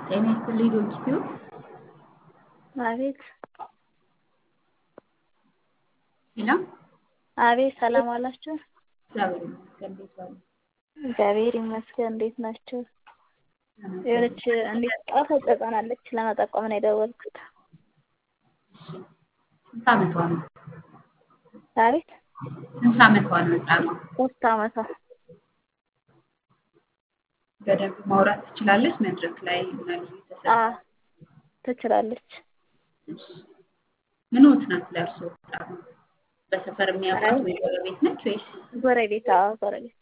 ጤና ይስጥልኝ ዶክተር አቤት ሄሎ አቤት ሰላም ዋላችሁ? እግዚአብሔር ይመስገን እንዴት ዋሉ? እግዚአብሔር ይመስገን እንዴት ናችሁ? የሆነች እንዴት ጣፋጭ ህጻን አለች ለመጠቆም ነው የደወልኩት። ስንት ዓመቷ ነው? አቤት ስንት ዓመቷ ነው ህፃኗ? ሶስት ዓመቷ በደንብ ማውራት ትችላለች? መድረክ ላይ ምናምን አ ተሰ ትችላለች። ምንዎት ናት ለእርሶ ህፃኗ? በሰፈር የሚያውቋት ወይ ጎረቤት ነች ወይስ? ጎረቤት አዎ ጎረቤት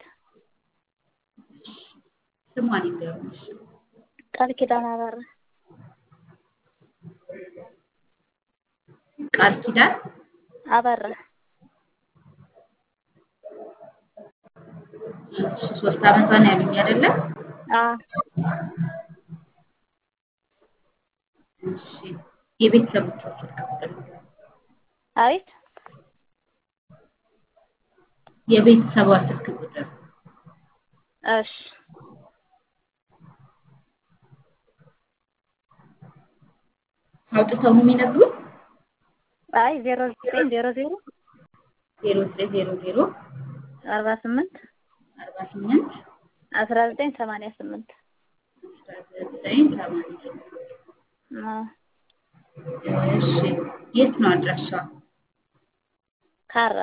ስሟን ይንገሩኝ እሺ። ቃል ኪዳን አበራ ቃል ኪዳን አበራ እሺ ሶስት ዓመቷ ነው ያሉኝ አይደለ? አ እሺ የቤተሰቦቿ ስልክ ቁጥር ንገሩኝ። አቤት የቤተሰቧ ስልክ ቁጥር እሺ አውጥተው ነው የሚነግሩን? አይ ዜሮ ዘጠኝ ዜሮ ዜሮ ዜሮ ዘጠኝ ዜሮ ዜሮ አርባ ስምንት አርባ ስምንት አስራ ዘጠኝ ሰማንያ ስምንት አስራ ዘጠኝ ሰማንያ ስምንት አ እሺ የት ነው አድራሻዋ? ካራ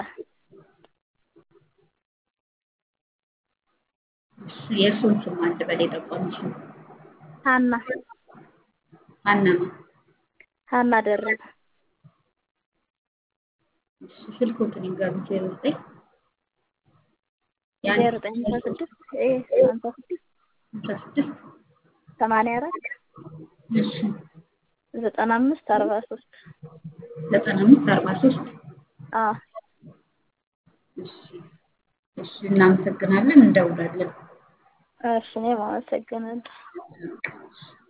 እሺ የእርሶን ስም አንድ በል የጠቆምሽው ሀና ሀና ማን? ሀና ደረበ እሺ ስልክዎትን ይንገሩኝ ዜሮ ዘጠኝ ዜሮ ዘጠኝ ሃምሳ ስድስት እ ሃምሳ ስድስት ሃምሳ ስድስት ሰማንያ አራት እሺ ዘጠና አምስት አርባ ሶስት ዘጠና አምስት አርባ ሶስት አ እሺ እሺ እናመሰግናለን እንደውላለን። እሺ እኔም አመሰግናለሁ። እሺ